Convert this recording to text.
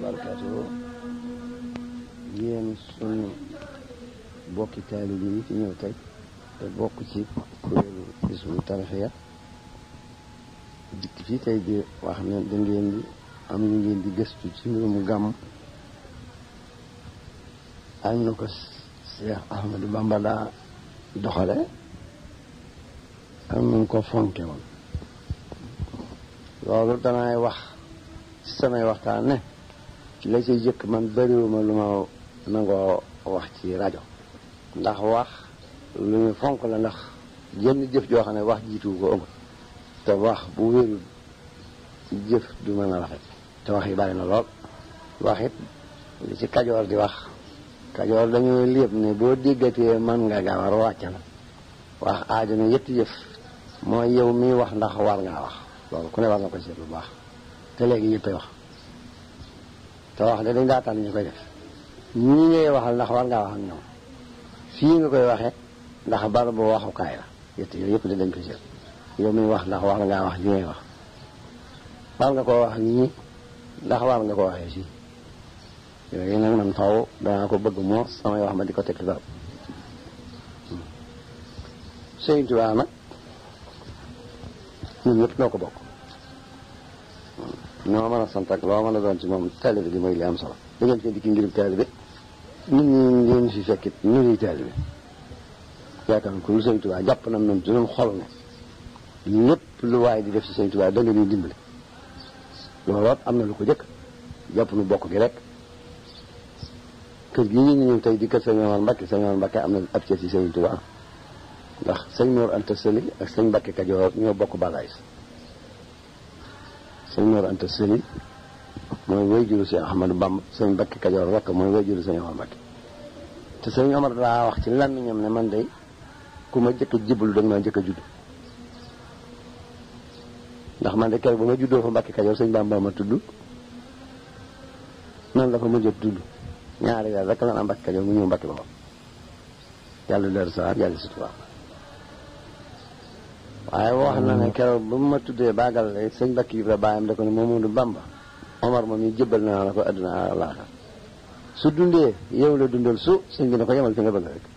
barakaatu yéen sunu bokki taalib yi ci ñëw tey te bokk ci kuréelu Hizbut Tarqiyyah dikk fii tey di wax ne da ngeen di am ñu ngeen di gëstu ci mbirum gàmm ak na ko Cheikh Ahmadou Bamba daa doxale ak nu ko fonke woon loolu danay wax ci samay waxtaan ne la ci jëkk man bëriwuma lu ma nangoo wax ci rajo ndax wax lu ñu fonk la ndax jenn jëf joo xam ne wax jiitu ko ëmb te wax bu wérul jëf du mën a rafet te wax yi bari na lool wax it li ci kajoor di wax kajoor dañuy léeb ne boo déggatee man nga gawar wàcc na wax aajo ne yetti jëf mooy yow miy wax ndax war ngaa wax loolu ku ne war nga ko seet bu baax te léegi yëppay wax te wax de dañ daa tànn ñu koy def ñii ngay waxal ndax war ngaa wax ak ñoom fii nga koy waxee ndax bar bu waxukaay la yett yooyu yëpp de dañ ko seet yow miy wax ndax war ngaa wax li ngay wax war nga koo wax ñii ndax war nga ko waxee fii yooyu nag man faw danaa ko bëgg moo samay wax ma di ko teg ci barab Sëñ Tuubaa nag ñun ñëpp noo ko bokk ñoo mën a sant ak loo mën a doon ci moom taalibe gi mooy li am solo da ngeen fi dikki ngirub taalibe nit ñi ngeen fi fekkit ñu ngi taalibe yaakaar ko lu Sëñ Tuubaa jàpp nam noonu dinañ xol ne lépp lu waaye di def ci Sëñ Tuubaa da nga ñuy dimbali looloot am na lu ko jëkk jàpp nu bokk gi rek kër gi ñu ñëw tey di kër Sëñ Omar Mbakke Sëñ Omar Mbakke am na ab cër ci Sëñ Tuubaa ndax sëñ Mor Anta Sëli ak sëñ Mbakke Kajoor ñoo bokk bagaay sëñ Mor Anta Sëli mooy wayjuru sëñ Ahmadou Bamba sëñ Mbakke Kajoor rek mooy wayjuru sëñ Omar Mbakke te sëñ Omar daa wax ci làmmiñam ne man day ku ma jëkk a jiblu da nga ma jëkk a judd ndax man de keroog ba ma juddoo fa Mbakke Kajoor sëñ Bamba ma tudd noonu la fa mujj a tudd ñaari weer rek la am Mbakke Kajoor mu ñëw Mbakke Bamba yàlla leer sa yàlla si tubaab waaye wax na ne keroog ba mu ma tuddee baagal lay sëñ Bakki Ibra baayam da ko ne Mamadou Bamba Omar moom ñu jëbbal naa la ko adduna àllaaxira su dundee yow la dundal su sëñ bi ne ko yemal fi nga bëgg rek